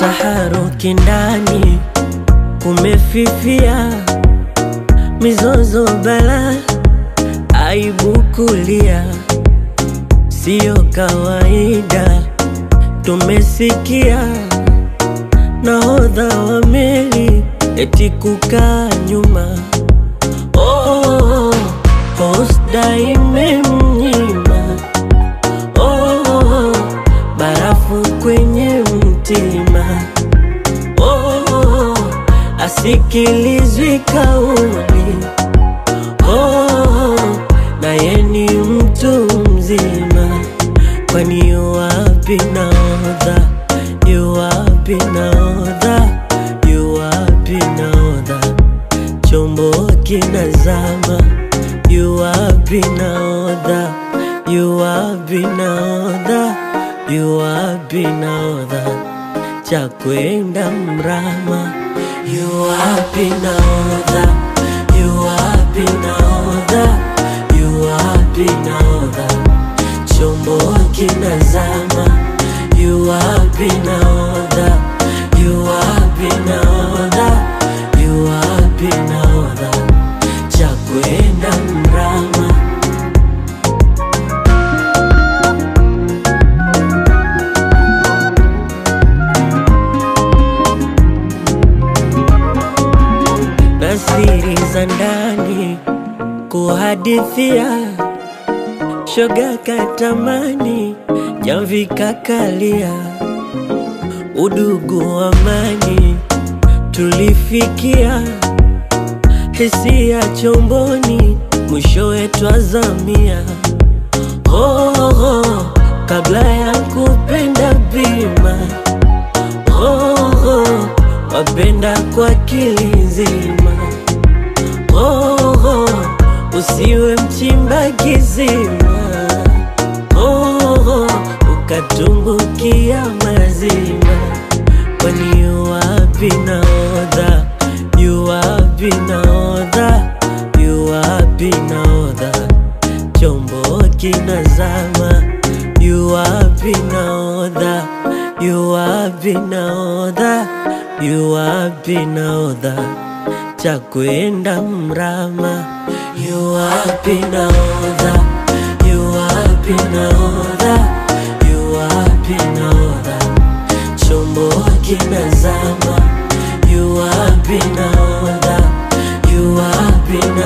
taharuki ndani, kumefifia, mizozo bala, aibu kulia, siyo kawaida. Tumesikia nahodha wa meli eti kukaa nyuma, oh, Hosda imemnyima oh, barafu kwenye mtima oh, asikilizwi kauli oh, naye ni mtu mzima, kwani yuwapi nahodha? Yuwapi nahodha? Yuwapi nahodha? Chombo kinazama, yuwapi nahodha? Yuwapi nahodha? Yuwapi nahodha? Cha kwenda mrama, yuwapi nahodha? Yuwapi nahodha? Yuwapi nahodha? Chombo kinazama, yuwapi nahodha? Yuwapi nahodha? Yuwapi nahodha? Cha kwenda mrama. na siri za ndani kuhadithia, shoga katamani, jamvi kakalia, udugu amani tulifikia, hisia chomboni, mwishowe twazamia. Oh, oh, kabla ya kupenda bima oh, oh, wapenda kwa kilizima oh, oh, usiwe mchimba kizima oh, oh, ukatumbukia mazima, kwani yuwapi nahodha? Yuwapi nahodha? Yuwapi nahodha? Chombo kinazama, yuwapi nahodha? Yuwapi nahodha? Yuwapi nahodha? Cha kwenda mrama, yuwapi nahodha? Yuwapi nahodha? Yuwapi nahodha? Chombo kinazama, yuwapi nahodha? Yuwapi nahodha?